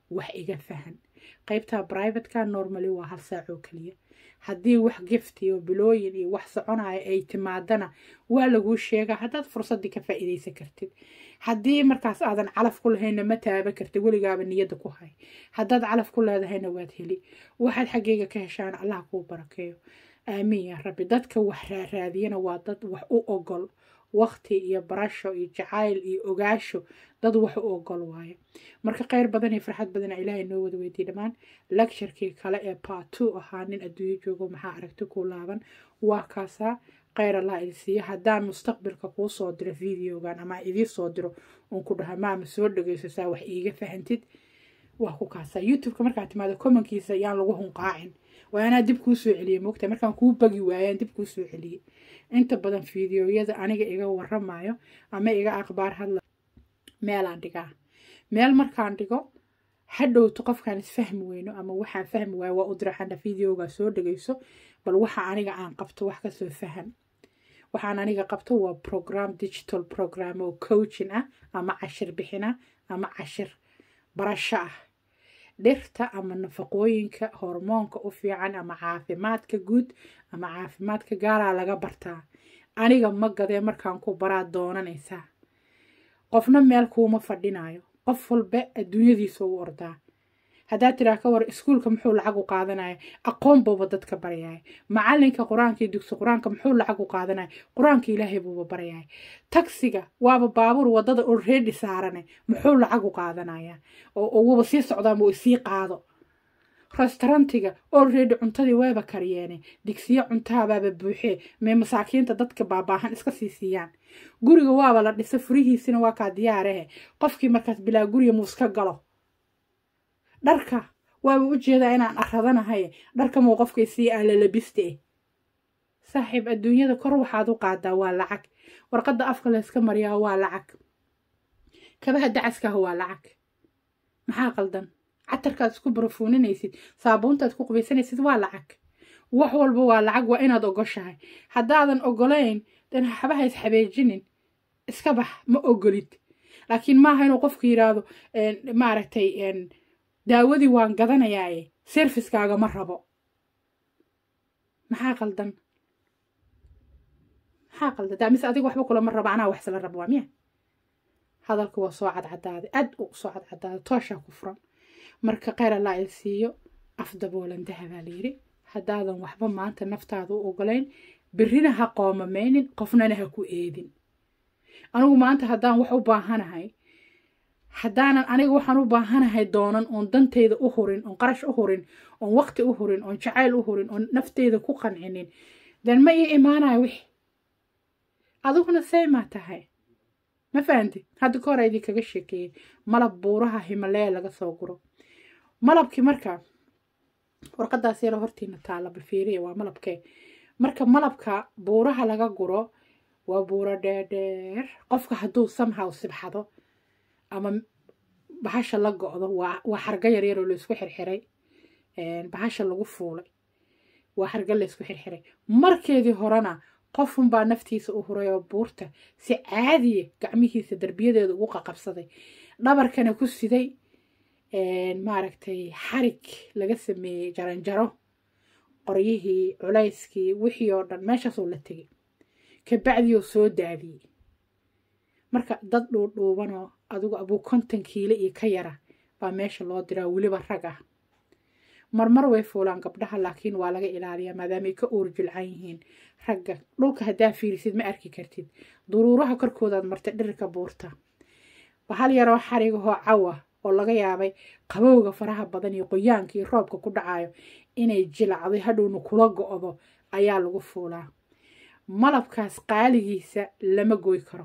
wax iga fahan qaybta brivateka normally waa hal saac oo keliya haddii wax gifti oo bilooyin iyo wax soconaya ay timaadana waa laguu sheegaa haddaad fursaddii ka faa'iidaysan kartid haddii markaas aadan calaf ku lahayna ma taaba kartid weligaaba niyadda ku hay haddaad calaf ku leedahayna waad heli waxaad xaggeyga ka heshaan allah kuu barakeeyo aamiin yaa rabbi dadka wax raaraadiyana waa dad wax u ogol waqti iyo barasho iyo jacayl iyo ogaasho dad wax u ogol waayo marka kheyr badan iyo farxad badana ilaahay noo wada weydiye dhammaan lecturekii kale ee baatu ahaa nin adduunyo joogo maxaa aragti ku laaban waa kaasaa kheyr allah idin siiyo haddaan mustaqbalka kuu soo diro videogan ama idii soo diro uun ku dhaha maama soo dhegeyso saa wax iiga fahantid waa ku kaasaa youtubeka markaad timaado commonkiisa yaan lagu hunqaacin waa anaa dib kuu soo celiyey mogta markaan kuu bagi waayaan dib kuu soo celiyey inta badan fideoyada aniga iga waramayo ama iga aqbaar hadla meelaan dhigaa meel markaan dhigo hadhowto qofkaan isfahmi weyno ama waxaan fahmi waayo waa u diraxana videoga soo dhegeyso bal waxa aniga aan qabto wax kasoo fahan waxaan aniga qabto waa program digital program oo coaching ah ama cashir bixina ama cashir barasho ah dhirta ama nafaqooyinka hormoonka u fiican ama caafimaadka guud ama caafimaadka gaaraa laga bartaa aniga ma gadee markaan ku baraa doonanaysaa qofna meel kuuma fadhinayo qof walba adduunyadiisa u ordaa haddaad tiraa ka war iskuulka muxuu lacag u qaadanaya aqoon buuba dadka barayaya macalinka qur-aanka iyo dugsi qur-aanka muxuu lacag u qaadanaya qur-aanka ilaahay buuba barayaya tagsiga waaba baabuur wadada already saarane muxuu lacag u qaadanaya oo wuba sii socdaama uu sii qaado restaurantiga already cuntadii wayba kariyeene digsiyo cuntaabaaba buuxee mee masaakiinta dadka baabaahan iska sii siiyaan guriga waaba la dhisa furihiisina waa kaa diyaarehe qofkii markaas bilaa guriga muuska galo dharka waaba u jeedaa inaan aradanahay dharka muu qofkay sii aalalabiste saaxiib adduunyada kor waxaad u qaadaa waa lacag warqadda afka layska mariyaa waa lacag kabaha dacaskaah waa lacag maxaa qaldan catarkaad isku barafuuninaysid saabuuntaad ku qubaysanaysid waa lacag wax walba waa lacag waa inaad ogoshahay haddaadan ogolayn dan waxbaha isxabeejinin iska bax ma ogolid laakiin maaha inuu qofku yidhaahdo maaragtay daawadii waan gadanayaaye serviskaaga ma rabo maxaa qaldan maxaa qaldan daa mise adiga waxba kulama rabo anaa waxsala rabo waa miya hadalka waa soo cadcadaaday aad u soo cadcadaaday tooshaa ku furan marka kheyr allaa il siiyo af daboolan dahabaa layidhi haddaadan waxba maanta naftaada u ogolayn berrina ha qoomamaynin qofnana ha ku eedin anigu maanta haddaan wax u baahanahay haddaanan aniga waxaan u baahanahay doonan oon dantayda u hurin oon qarash u hurin oon waqti u hurin oon jacayl u hurin oon nafteyda ku qancinin dan ma ii imaanayo wix adiguna say maa tahay ma fahanti hadda ka hore idin kaga sheekeeyey malab buuraha himalaya laga soo guro malabkii marka warqadaas yaro hortiina taala balfiiriya waa malabkee marka malabka buuraha laga guro waa buuro dheerdheer qofka hadduu samhaw sibxado ama bahasha la go-do waa xarga yaryar oo laysku xirxiray bahasha lagu fuulay waa xarga laysku xirxiray markeedii horena qofunbaa naftiisa u huray oo buurta si caadiya gacmihiisa darbiyadeeda ugu qaqabsaday dhabarkana ku siday maaragtay xarig laga sameeyey jaranjaro qoryihii culayskii wixii oo dhan meeshaasuu la tegay kabacdioo soo daadiyey marka dad dhuudhuubanoo adigu abuu konton kiilo iyo ka yara baa meesha loo diraa weliba rag ah marmar way fuulaan gabdhaha laakiin waa laga ilaaliyaa maadaamay ka uur jilcan yihiin ragga dhulka haddaa fiirisid ma arki kartid duruuraha korkoodaad martay dhirirka buurta bahal yaroo xarigahoo cawa oo laga yaabay qabowga faraha badan iyo qoyaanka iyo roobka ku dhacayo inay jilacday hadhowna kula go-do ayaa lagu fuulaa malabkaas qaaligiisa lama goy karo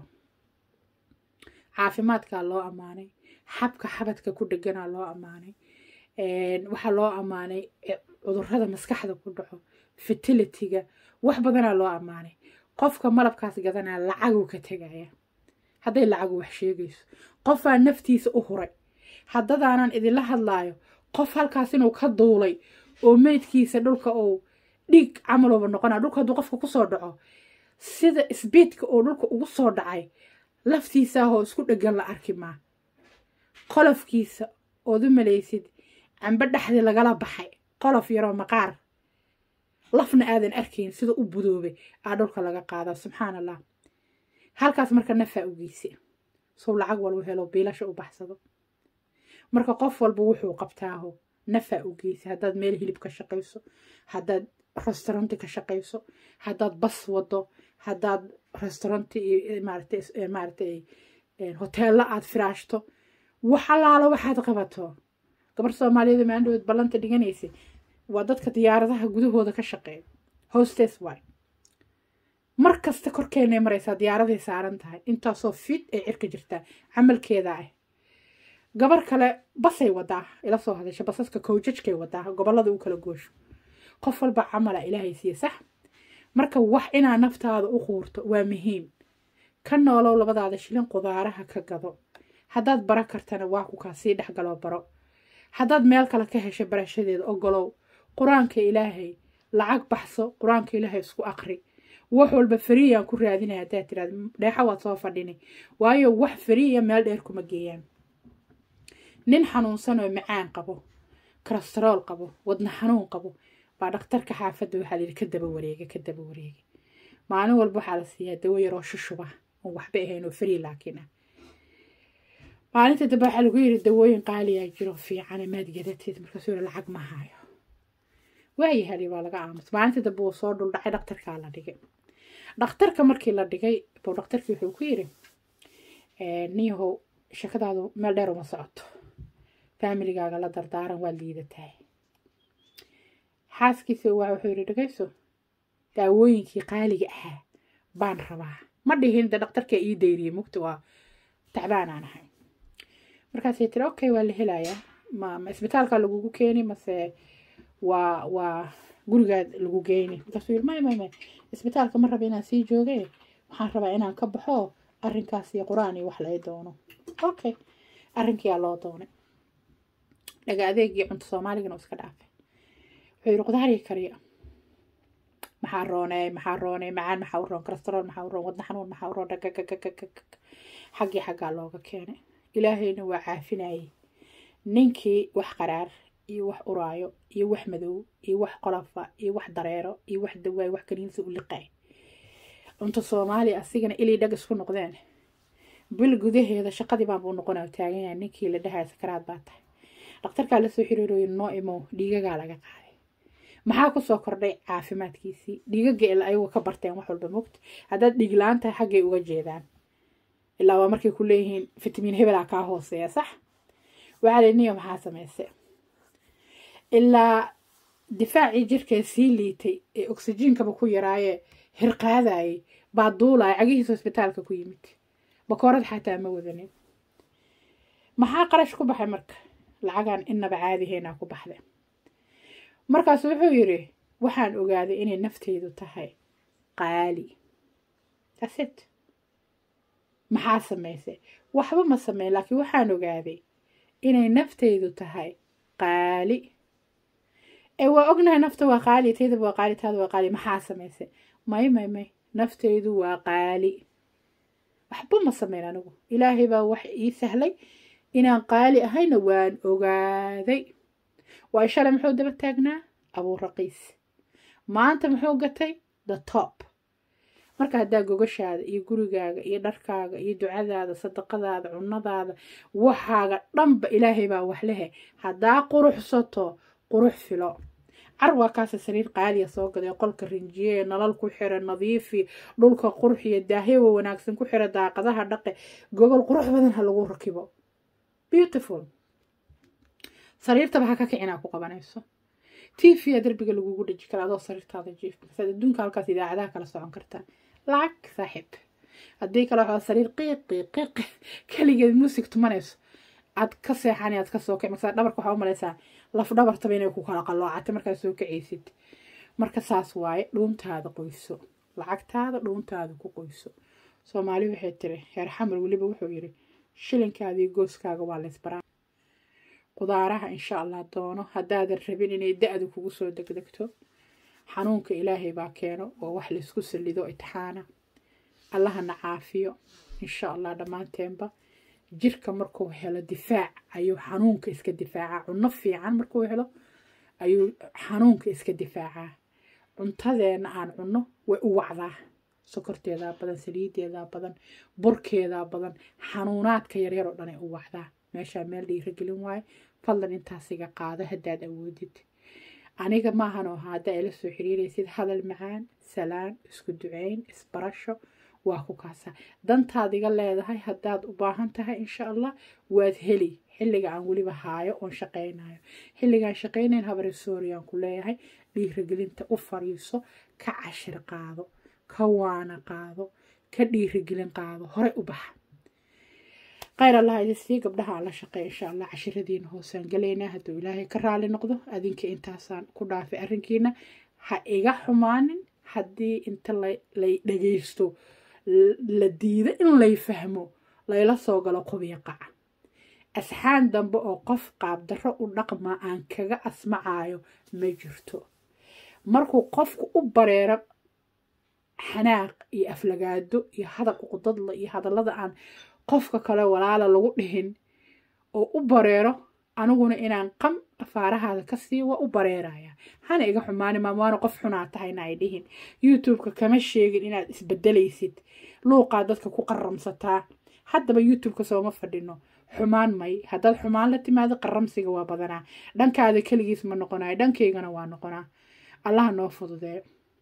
caafimaadkaa loo ammaanay xabka xabadka ku dheganaa loo ammaanay waxaa loo ammaanay cudurada maskaxda ku dhaco fertilitiga wax badanaa loo ammaanay qofka malabkaas gadanaa lacaguu ka tegaya hadday lacagu wax sheegayso qofaa naftiisa u huray haddadaanan idinla hadlaayo qof halkaas inuu ka duulay oo meydkiisa dhulka uu dhiig camalooba noqonaa dhulka hadduu qofka kusoo dhaco sida sbiidka oo dhulka ugu soo dhacay laftiisaahoo isku dhegan la arki maa qolofkiisa ood u malaysid cambe dhexdii lagala baxay qolof yaroo maqaar lafna aadan arkayn sida u budoobay aa dhulka laga qaadaa subxaan allah halkaas marka nafaa u geyse sow lacag walba helo biilasha u baxsado marka qof walba wuxuu qabtaaho nafaa u geysa haddaad meel hilib ka shaqayso haddaad restauranti ka shaqayso haddaad bas wado haddaad restauranti iyo maaragtay maaragtay hoteello aad firaashto wax allaala waxaad qabato gabar soomaaliyeed maandhood ballanta dhiganaysay waa dadka diyaaradaha gudahooda ka shaqeeya hostes waay mar kasta korkeenay maraysaa diyaaraday saaran tahay intaasoo fit ay cirka jirtaa camalkeeda ah gabar kale basay wadaa ila soo hadasha basaska kowjajkay wadaa gobolada u kala goosho qof walba camala ilaahay siiye sax marka wax inaa naftaada u quurto waa muhiim ka noolow labadaada shilin qudaaraha ka gado haddaad bara kartana waa ku kaa sii dhexgaloo baro haddaad meel kale ka hesho barashadeeda ogolow qur-aanka ilaahay lacag baxso qur-aanka ilaahay isku aqri wax walba fariyaan ku raadinaya haddaad tiraad dheexa waad soo fadhini waayo wax fariya meel dheer kuma geeyaan nin xanuunsan oo macaan qabo kolestarool qabo wadna xanuun qabo baa dhakhtarka xaafadda waxaa layidhi ka daba wareega ka daba wareega maalin walba waxaa la siiyaa dawo yaroo shushuba oon waxba ahayn oo fari laakiin ah maalinta dambe waxaa lagu yidhi dawooyin qaaliyaa jiro fiicane maad gadateed markaasuu yidhi lacag ma haayo waayahali waa laga aamus maalinta dambe wuu soo dhuldhacay dhakhtarkaa la dhigay dhakhtarka markii la dhigay buu dhakhtarkii wuxuu ku yidhi niyahow shakadaadu meel dheer uma socoto faamiligaaga la dardaaran waa liidataa xaaskiisa waa wuxuu yidhi dhagayso daawooyinkii qaaliga ahaa baan rabaa ma dhihin de dhakhtarkaa ii dayriyey mugta waa tacbaan aan ahay markaasay tiri okay waa la helayaa ma ma isbitaalka lagugu keeni mase waa waa gurigaad lagu geyni markaasuu yidhi may may may isbitaalka ma raba inaan sii jooge waxaan rabaa inaan ka baxo arrinkaas iyo qur-aan iyo wax lay doono okay arrinkiyaa loo doonay dhaga adeegii cunto soomaaligana iska dhaafay wuxuu yidhi qudaariga kariya maxaa rooney maxaa rooney macaan maxaa u roon kolestarool maxaa u roon wadna xanuun maxaa u roon dhagagagagagag xaggii xaggaa looga keenay ilaahayna waa caafinayay ninkii wax qaraar iyo wax uraayo iyo wax madow iyo wax qolafa iyo wax dareero iyo wax dawaay wax kaniinsa u liqay cunto soomaaliya asigana ilii dhag isku noqdeen bil gudaheeda shaqadii baan buu noqonaa taaganyahay ninkii la dhahaya sakaraad baa tahay dhakhtarkaa lasoo xiriirooyin noo imo dhiigagaa laga qaaday maxaa kusoo kordhay caafimaadkiisii dhiigaga ila ayagu ka barteen wax walba mogta haddaad dhiig la-aan tahay xaggay uga jeedaan ilaa waa markay ku leeyihiin fitamiin hebelaa kaa hooseeya sax waxaa la niyo maxaa samayse ilaa difaacii jirkee sii liitay ee oksijiinkaba ku yaraayee hirqaadayay baa duulaya cagihiisa hosbitaalka ku yimid bakoorad xataa ma wadanin maxaa qarash ku baxay marka lacagaan inaba caadihaynaa ku baxday markaasu wuxuu yidhi waxaan ogaaday inay nafteydu tahay qaali asit maxaa samaysay waxba ma sameyn laakiin waxaan ogaaday inay nafteydu tahay qaali ee waa ognahay nafta waa qaali taydaba waa qaali taada waa qaali maxaa samaysay may may may nafteydu waa qaali waxba ma sameyn anigu ilaahay baa wax ii sahlay inaan qaali ahayna waan ogaaday waa shalay muxuu daba taagnaa abuu raqiis maanta muxuu gatay the top marka haddaa gogashaada iyo gurigaaga iyo dharkaaga iyo ducadaada sadaqadaada cunadaada waxaaga dhanba ilaahay baa wax lehe haddaa quruxsato qurux filo car waa kaasa sariir qaaliya soo gaday qolka rinjiye nalal ku xira nadiifi dhulka qurxiya daahyawa wanaagsan ku xira daaqadaha dhaqe gogol qurux badan ha lagu rakibo beautiful sariirtaba ha ka kicinaa ku qabanayso tvya darbiga lagugu dhaji kara adoo sariirtaada jiif markasaad adduunka halkaas idaacadaha kala socon kartaa lacag saaxiib haddii kale waxaa sariir qiiqi qiiqi keligeed muusig tumanayso aad ka seexani aad ka soo kic markasaa dhabarka waxaa u malaysaa laf dhabartaba inay ku kala qalloocatay markaad soo kacaysid marka saas waaye dhuuntaada qoyso lacagtaada dhuuntaada ku qoyso soomaali waxay tiri heer xamar weliba wuxuu yidhi shilinkaadii gooskaaga waa laysbaraa qudaaraha insha allah doono haddaadan rabin inay da-du kugu soo degdegto xanuunka ilaahay baa keeno oo wax laysku salido itixaana allahana caafiyo insha allah dhammaanteenba jirka markuu helo difaac ayuu xanuunka iska difaacaa cunno fiican markuu helo ayuu xanuunka iska difaacaa cuntadeena aan cunno way u wacdaa sokorteedaa badan saliideedaa badan burkeedaa badan xanuunaadka yaryar oo dhanay u wacdaa meeshaa meel dhiiragelin waayo fadlan intaasiga qaado haddaad awoodid aniga maahan oo haddaa ila soo xiriiraysid hadal macaan salaan isku duceyn isbarasho waa ku kaasaa dantaad iga leedahay haddaad u baahan tahay insha allah waad heli xilliga aan weliba haayo oon shaqaynayo xilligaan shaqaynayn habari sooriyaan ku leeyahay dhiiragelinta u fariiso ka cashir qaado ka waana qaado ka dhiiragelin qaado horey u baxa khayr allah idin sii gabdhaha aan la shaqeey insha allah cashiradiina hoosaan galaynaa hadduu ilaahay ka raali noqdo adinka intaasaan ku dhaafay arrinkiina ha iga xumaanin haddii inta lay dhagaysto la diido in lay fahmo layla soo galo qubiya qaca asxaan dambe oo qof qaabdarro u dhaqmaa aan kaga asmacaayo ma jirto markuu qofku u bareero xanaaq iyo aflagaado iyo hadal uqudadla iyo hadallada aan qofka kale walaala lagu dhihin oo u bareero aniguna inaan qam afaarahaada ka sii waa u bareeraya hana iga xumaani maam waana qof xunaa tahayna ay dhihin youtube-ka kama sheegin inaad isbedelaysid luuqaa dadka ku qaramsataa haddaba youtube-ka sooma fadhino xumaan may haddaad xumaan la timaado qaramsiga waa badanaa dhankaada keligiis ma noqonayo dhankaygana waa noqonaa allaha noo fududee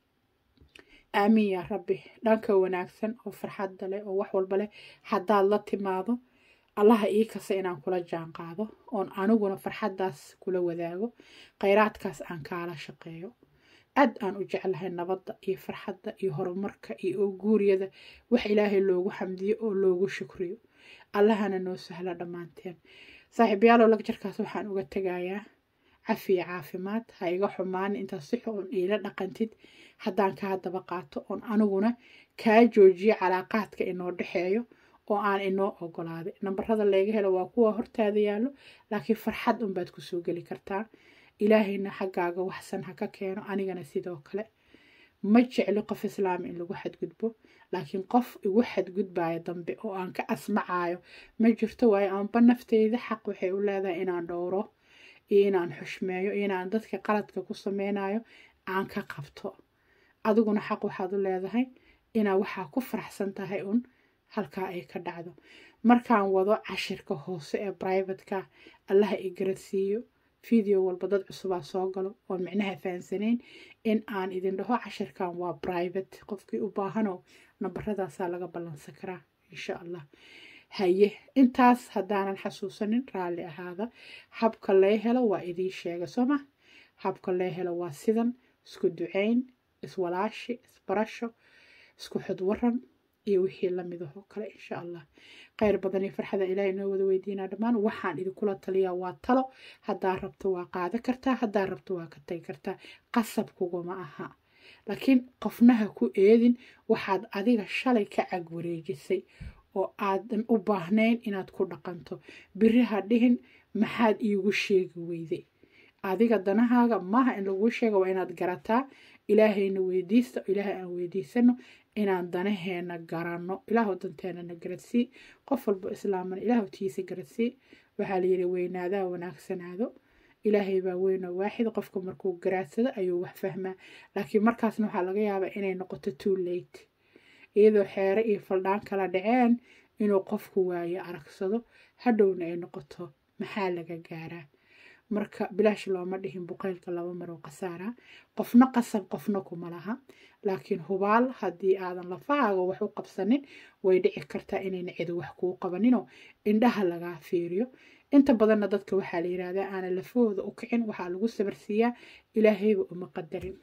aamiin yaa rabbi dhanka wanaagsan oo farxadda leh oo wax walba leh haddaad la timaado allaha ii kasa inaan kula jaan qaado oon aniguna farxaddaas kula wadaago khayraadkaas aan kaala shaqeeyo aad aan u jeclahay nabadda iyo farxadda iyo horumarka iyo guuriyada wax ilaahay loogu xamdiyo oo loogu shukriyo allahana noo sahla dhammaanteen saaxiibayaalow lagjarkaas waxaan uga tegayaa cafiya caafimaad ha iga xumaan intaad si xun iila dhaqantid haddaan kaa daba qaato oon aniguna kaa joojiyo calaaqaadka inoo dhexeeyo oo aan inoo ogolaaday nambarada laga helo waa kuwa hortaada yaallo laakiin farxad unbaad kusoo geli kartaa ilaahayna xaggaaga waxsan ha ka keeno anigana sidoo kale ma jecli qof islaam in lagu xadgudbo laakiin qof igu xadgudbaayo dambe oo aan ka asmacayo ma jirto waayo aanba nafteyda xaq waxay u leedahay inaan dhowro iyo inaan xushmeeyo iyo inaan dadka qaladka ku sameynayo aan ka qabto adiguna xaq waxaad u leedahay inaa waxaa ku faraxsan tahay un halkaa ay ka dhacdo markaan wado cashirka hoose ee brivatka allaha i garadsiiyo video walba dad cusubaa soo galo oon micnaha fahansanayn in aan idin dhaho cashirkan waa private qofkii u baahanoo nambaradaasaa laga ballansan karaa insha allah haye intaas haddaanan xasuusanin raalli ahaada habka lee helo waa idiin sheega sooma habka lee helo waa sidan isku duceyn iswalaashi isbarasho isku xudwaran iyo wixii lamidahoo kale insha allah kheyr badan iyo farxada ilaah inoo wada weydiinaa dhammaan waxaan idinkula taliyaa waa talo haddaa rabto waa qaada kartaa haddaa rabto waa ka tagi kartaa qasab kuguma aha laakiin qofnaha ku eedin waxaad adiga shalay ka cag wareejisay oo aadan u baahnayn inaad ku dhaqanto biri ha dhihin maxaad iigu sheegi weyday adiga danahaaga maaha in laguu sheega waa inaad garataa ilaahayna weydiista ilaahay aan weydiisano inaan danaheena garanno ilaahu danteenana garadsii qof walbo islaamana ilaahu tiisa garadsii waxaa layidhi weynaadaa wanaagsanaado ilaahay baa weynoo waaxid qofka markuu garaadsado ayuu wax fahmaa laakiin markaasna waxaa laga yaabaa inay noqoto too late iyadoo xeere iyo faldhaan kala dhaceen inuu qofku waayo aragsado hadhowna ay noqoto maxaa laga gaaraa marka bilaash looma dhihin buqaylka laba maroo khasaara qofna qasab qofna kuma laha laakiin hubaal haddii aadan lafahaaga wax u qabsanin way dhici kartaa inayna cidu wax kuu qabaninoo indhaha lagaa fiiriyo inta badanna dadka waxaa la yidhaahdaa aanan lafahooda u kicin waxaa lagu sabarsiiyaa ilaahayba uma qadarin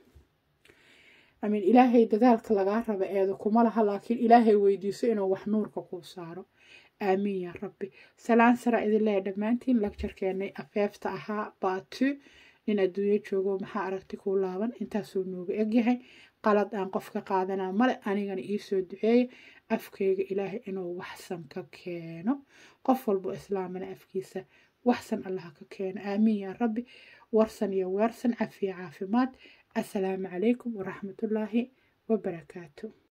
amiin ilaahay dadaalka lagaa raba eeda kuma laha laakiin ilaahay weydiiso inuu wax nuurka kuu saaro aamiin yaa rabbi salaan saraa idin leeya dhammaantiin lagjarkeenay afeefta ahaa baatu nin adduunyo joogo maxaa aragti kuu laaban intaasuu nooga egyahay qalad aan qof ka qaadanaa male anigana iisoo duceeya afkayga ilaahay inuu waxsan ka keeno qof walbo islaamana afkiisa waxsan allaha ka keeno aamiin yaa rabbi warsan iyo weersan cafiya caafimaad assalaamu calaykum waraxmatullaahi wabarakaatu